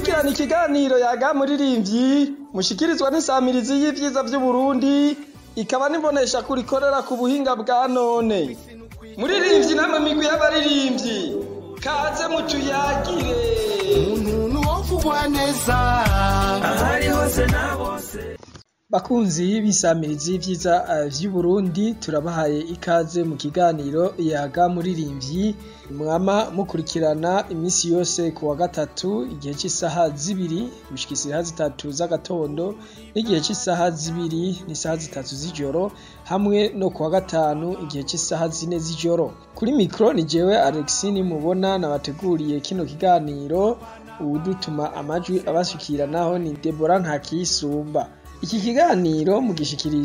mukurikirana ikiganiro yaga muririmbyi mushikirizwa n'isamirizi y'ivyiza vy'uburundi ikaba nibonesha kurikorera ku buhinga bwa none muririmbyi namwe migwi y'abaririmbyi kaze mutuyagire umuntu wovugwa neza ahari hose na bose bakunzi b'isamirizi y'ivyiza uh, vy'uburundi turabahaye ikaze mu kiganiro yaga muririmbyi mwama mukurikirana imisi yose ku wa gatatu igihe c'isaha zibiri gushika isaha zitatu z'agatondo n'igihe c'isaha zibiri n'isaha zitatu z'ijoro hamwe no ku wa gatanu igihe c'isaha zine z'ijoro kuri mikro ni jewe Alexis nimubona nabateguriye kino kiganiro uwudutuma amajwi abashikira naho ni Deborah Ntakiyisumba iki kiganiro mugishikiriza